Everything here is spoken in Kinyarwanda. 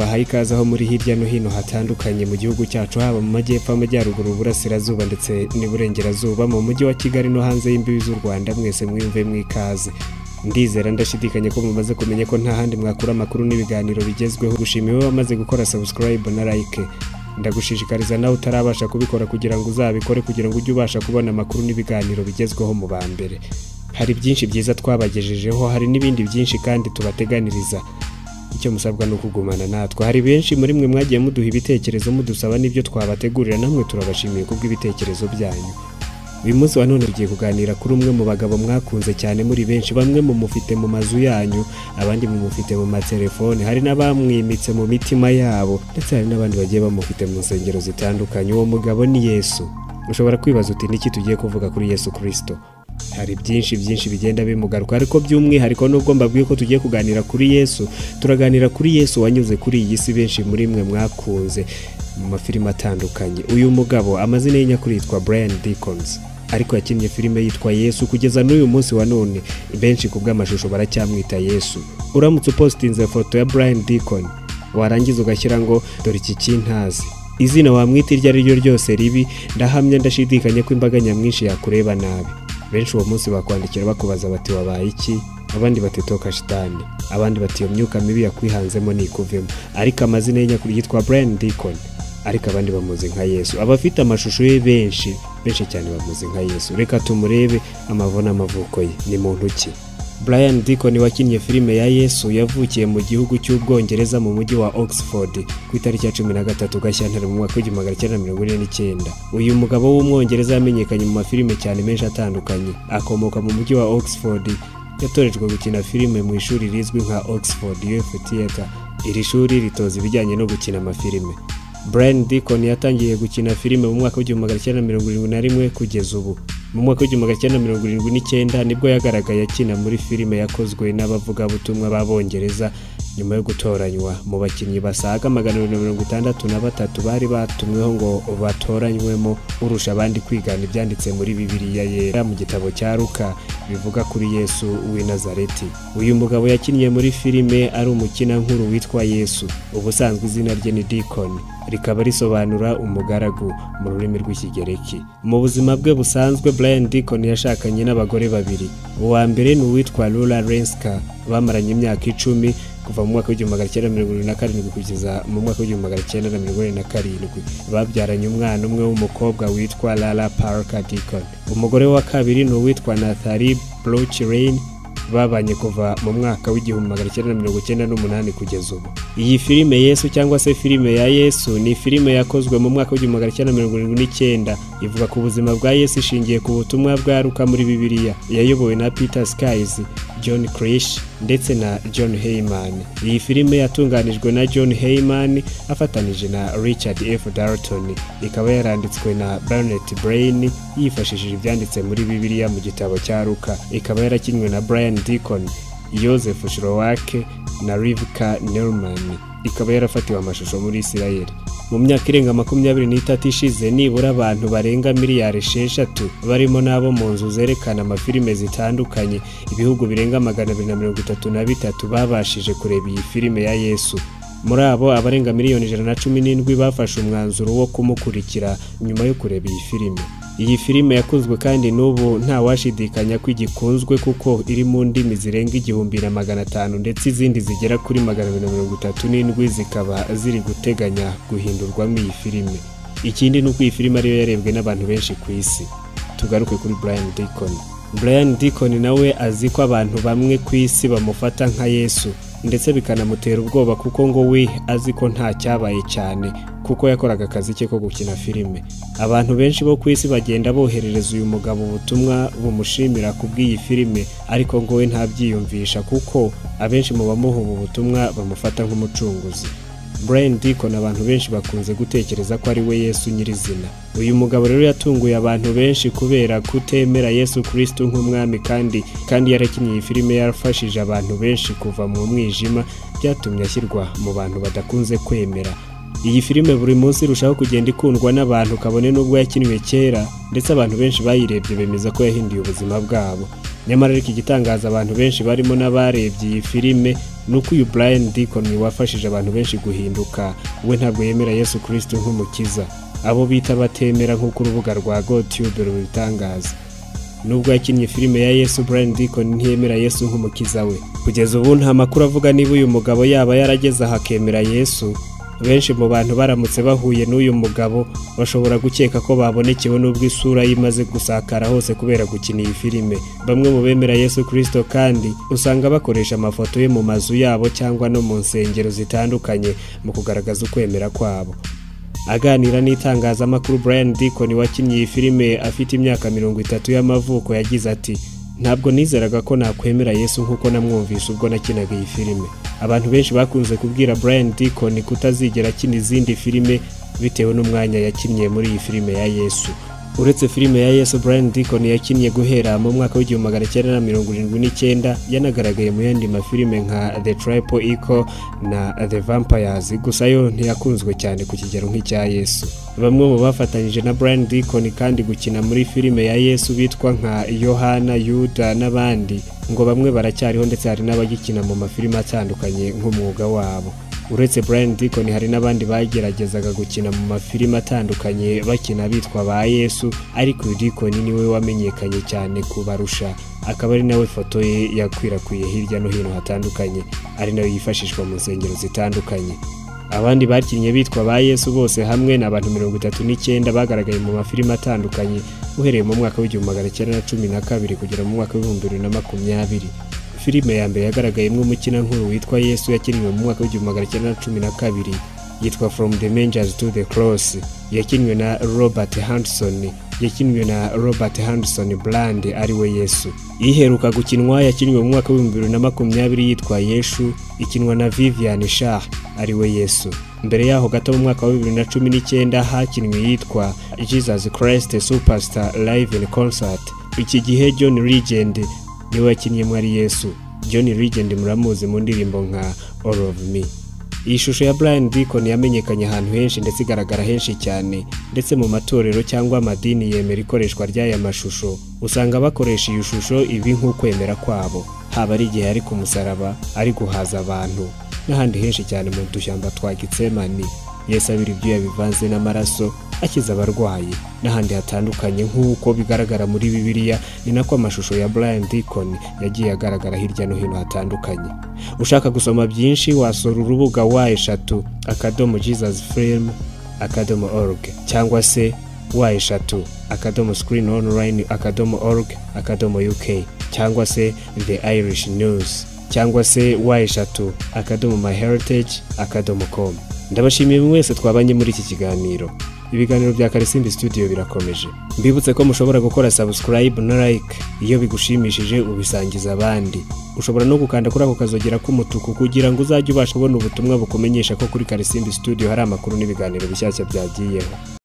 aha ikaze aho muri hirya no hino hatandukanye mu gihugu cyacu haba mu majyepfo amajyaruguru uburasirazuba ndetse n'iburengerazuba mu mujyi wa kigali no hanze y'imbibi z'u rwanda mwese mwiyumve mw'ikaze ndizera ndashidikanya ko mumaze kumenya ko nta handi mwakura amakuru n'ibiganiro bigezweho gushima iwe wamaze gukora subscribe na like ndagushishikariza nawe utarabasha kubikora kugira ngo uzabikore kugira ngo ujye ubasha kubona amakuru n'ibiganiro bigezweho mu ba mbere hari byinshi byiza twabagejejeho hari n'ibindi byinshi kandi tubateganiriza icyo musabwa ni ukugumana natwe hari benshi muri mwe mwagiye muduha ibitekerezo mudusaba n'ibyo twabategurira namwe turabashimiye kubw'ibitekerezo byanyu uyu munsi wa none tugiye kuganira kuri umwe mu bagabo mwakunze cyane muri benshi bamwe mu mufite mu mazu yanyu abandi mu mufite mu matelefone hari n'abamwimitse mu mitima yabo ndetse hari n'abandi bagiye bamufite mu nsengero zitandukanye uwo mugabo ni yesu ushobora kwibaza uti niki tugiye kuvuga kuri yesu kirisito hari byinshi byinshi bigenda bimugaruka ariko by'umwihariko nubwo mbabwiye ko tugiye kuganira kuri yesu turaganira kuri yesu wanyuze kuri iyi si benshi muri mwe mwakunze mu mafilime atandukanye uyu mugabo amazina ye nyakuri yitwa brian dickons ariko yakinnye filime yitwa yesu kugeza n'uyu munsi wa none benshi ku bw'amashusho baracyamwita yesu uramutse upositinze foto ya brian dickon warangiza ugashyira ngo dore iki kintazi izina wamwita iryo ari ryo ryose ribi ndahamya ndashidikanya ko imbaga nyamwinshi yakureba nabi benshi uwo munsi bakwandikira bakubaza bati wabaye iki abandi bati toka shitani abandi bati iyo myuka mibi yakwihanzemo nikuvemo ariko amazina ye nyakuri yitwa Brian Deacon ariko abandi bamuzi nka Yesu abafite amashusho ye benshi benshi cyane bamuzi nka Yesu reka tumurebe amavuna amavuko ye ni muntu ki Brian Deacon wakinnye filime ya Yesu yavukiye mu gihugu cy'Ubwongereza mu mujyi wa Oxford ku itariki ya 13 Gashyantare mu mwaka w'igihumbi magana cyenda mirongo ine n'icyenda. Uyu mugabo w'umwongereza yamenyekanye mu mafilime cyane menshi atandukanye. Akomoka mu mujyi wa Oxford, yatorejwe gukina filime mu ishuri rizwi nka Oxford Youth Theatre. Iri shuri ritoza ibijyanye no gukina amafilime. Brian Deacon yatangiye gukina filime mu mwaka w'igihumbi magana cyenda mirongo irindwi na rimwe kugeza ubu mu mwaka w'igihumbi magana cyenda mirongo irindwi n'icyenda nibwo yagaragaye akina muri filime yakozwe n'abavugabutumwa b'abongereza nyuma yo gutoranywa mu bakinnyi basaga magana abiri na mirongo itandatu na batatu bari batumweho ngo batoranywemo urusha abandi kwigana ibyanditse muri bibiriya yera mu gitabo cya ruka bivuga kuri yesu w'i nazareti uyu mugabo yakinnye muri filime ari umukinankuru witwa yesu ubusanzwe izina rye ni dikoni rikaba risobanura umugaragu mu rurimi rw'ikigereki mu buzima bwe busanzwe Brian Deacon yashakanye n'abagore babiri uwa mbere ni uwitwa Lula Renska bamaranye imyaka icumi kuva mu mwaka w'igihumbi magana cyenda mirongo irindwi na karindwi kugeza mu mwaka w'igihumbi magana cyenda na mirongo ine na karindwi babyaranye umwana umwe w'umukobwa witwa Lala Parker Deacon umugore wa kabiri ni uwitwa Nathali Bloch Rain babanye kuva mu mwaka w'igihumbi magana cyenda mirongo icyenda n'umunani kugeza ubu iyi filime yesu cyangwa se filime ya yesu ni filime yakozwe mu mwaka w'igihumbi magana cyenda mirongo irindwi n'icyenda ivuga ku buzima bwa yesu ishingiye ku butumwa bwaruka muri bibiliya yayobowe na peter skies john krish ndetse na john heyman iyi filime yatunganijwe na john heyman afatanije na richard f dalton ikaba yaranditswe na barnett brain yifashishije ibyanditse muri bibiliya mu gitabo cya ruka ikaba yarakinywe na brian Deacon, Joseph Shirowake na Rivka Nerman ikaba yarafatiwe amashusho muri Israel. Mu myaka irenga makumyabiri n'itatu ishize nibura abantu barenga miliyari esheshatu barimo n'abo mu nzu zerekana amafilime zitandukanye ibihugu birenga magana abiri na mirongo itatu na bitatu babashije kureba iyi filime ya Yesu. muri abo abarenga miliyoni ijana na cumi n'indwi bafashe umwanzuro wo kumukurikira nyuma yo kureba iyi filime iyi filime yakunzwe kandi n'ubu ntawashidikanya ko igikunzwe kuko iri mu ndimi zirenga igihumbi na magana atanu ndetse izindi zigera kuri magana abiri na mirongo itatu n'indwi zikaba ziri guteganya guhindurwamo iyi filime ikindi ni uko iyi filime ariyo yarebwe n'abantu benshi ku isi tugaruke kuri brian Deacon. brian Deacon nawe azi ko abantu bamwe ku isi bamufata nka yesu ndetse bikanamutera ubwoba kuko ngo we azi ko nta cyabaye cyane kuko yakoraga akazi ke ko gukina filime abantu benshi bo ku isi bagenda boherereza uyu mugabo ubutumwa bumushimira kubw'iyi filime ariko ngo we ntabyiyumvisha kuko abenshi mu bamuha ubu butumwa bamufata nk'umucunguzi Brian Deacon abantu benshi bakunze gutekereza ko ari we Yesu nyirizina uyu mugabo rero yatunguye abantu benshi kubera kutemera Yesu Kristo nk'umwami kandi kandi yarakinnye iyi filime yarafashije abantu benshi kuva mu mwijima byatumye ashyirwa mu bantu badakunze kwemera iyi filime buri munsi irushaho kugenda ikundwa n'abantu kabone n'ubwo yakinwe kera ndetse abantu benshi bayirebye bemeza ko yahinduye ubuzima bwabo nyamara ariko igitangaza abantu benshi barimo n'abarebye iyi filime ni uko uyu Brian Deacon wafashije abantu benshi guhinduka we ntabwo yemera Yesu Kristo nk'umukiza abo bita batemera nk'uko urubuga rwa GoTube rubitangaza nubwo yakinnye filime ya Yesu Brian Deacon ntiyemera Yesu nk'umukiza we kugeza ubu nta makuru avuga niba uyu mugabo yaba yarageze aha akemera Yesu benshi mu bantu baramutse bahuye n'uyu mugabo bashobora gukeka ko babonekewe n'ubwo isura ye imaze gusakara hose kubera gukina iyi filime bamwe mu bemera Yesu Kristo kandi usanga bakoresha amafoto ye mu mazu yabo cyangwa no mu nsengero zitandukanye mu kugaragaza ukwemera kwabo aganira n'itangazamakuru Brian Deacon wakinnye iyi filime afite imyaka mirongo itatu y'amavuko yagize ati ntabwo nizeraga ko nakwemera Yesu nk'uko namwumvise ubwo nakinaga iyi filime abantu benshi bakunze kubwira Brian Deacon kutazigera akina izindi filime bitewe n'umwanya yakinnye muri iyi filime ya Yesu uretse filime ya Yesu Brian Deacon yakinnye guhera mu mwaka w'igihumbi magana cyenda na mirongo irindwi n'icyenda yanagaragaye mu yandi mafilime nka The Triple Echo na The Vampires gusa yo ntiyakunzwe cyane ku kigero nk'icya Yesu bamwe mu bafatanyije na Brian Deacon kandi gukina muri filime ya Yesu bitwa nka Yohana Yuda n'abandi ngo bamwe baracyariho ndetse hari n'abagikina mu mafilime atandukanye nk'umwuga wabo uretse Brian Deacon hari n'abandi bageragezaga gukina mu mafilime atandukanye bakina bitwa ba Yesu ariko uyu Deacon niwe wamenyekanye cyane kubarusha akaba ari nawe foto ye yakwirakwiye hirya no hino hatandukanye ari nayo yifashishwa mu nsengero zitandukanye abandi bakinnye bitwa ba Yesu bose hamwe ni abantu mirongo itatu n'icyenda bagaragaye mu mafilime atandukanye uhereye mu mwaka w'igihumbi magana cyenda na cumi na kabiri kugera mu mwaka w'ibihumbi bibiri na makumyabiri filime ya mbere yagaragayemo umukinankuru witwa yesu yakiniwe mu mwaka w'igihumbi magana cyenda na cumi na kabiri yitwa from the mangers to the cross yakiniwe na robert hanson yakiniwe na robert hanson brand ariwe yesu iheruka gukinwa yakiniwe mu mwaka w'ibihumbi bibiri na makumyabiri yitwa yeshu ikinwa na vivian shah ariwe yesu mbere yaho gato mu mwaka wa bibiri na cumi n'icyenda hakinwe iyitwa jesus christ superstar live in concert iki gihe john legend niwe wakinnye ari yesu john Legend muramuzi mu ndirimbo nka all of me iyi shusho ya Brian Deacon yamenyekanye ahantu henshi ndetse igaragara henshi cyane ndetse mu matorero cyangwa amadini yemera ikoreshwa ry'aya mashusho usanga bakoresha iyi shusho ibi nk'ukwemera kwabo haba ari igihe ari ku musaraba ari guhaza abantu n'ahandi henshi cyane mu dushyamba twa Gitsemani Yesu abira ibyuya bivanze n'amaraso akiza abarwayi n'ahandi hatandukanye nk'uko bigaragara muri bibiliya ni nako amashusho ya Brian Deacon yagiye agaragara hirya no hino hatandukanye ushaka gusoma byinshi wasura urubuga wa eshatu akadomo jesus film akadomo org cyangwa se wa eshatu akadomo screen online akadomo org akadomo uk cyangwa se the irish news cyangwa se wa eshatu akadomo my heritage akadomo com ndabashimiye buri wese twabanye muri iki kiganiro ibiganiro bya karisimbi studio birakomeje mbibutse ko mushobora gukora subscribe na like iyo bigushimishije ubisangiza abandi ushobora no gukanda kuri ako kazogera k'umutuku kugira ngo uzajye ubasha kubona ubutumwa bukumenyesha ko kuri karisimbi studio hari amakuru n'ibiganiro bishyashya byagiyeho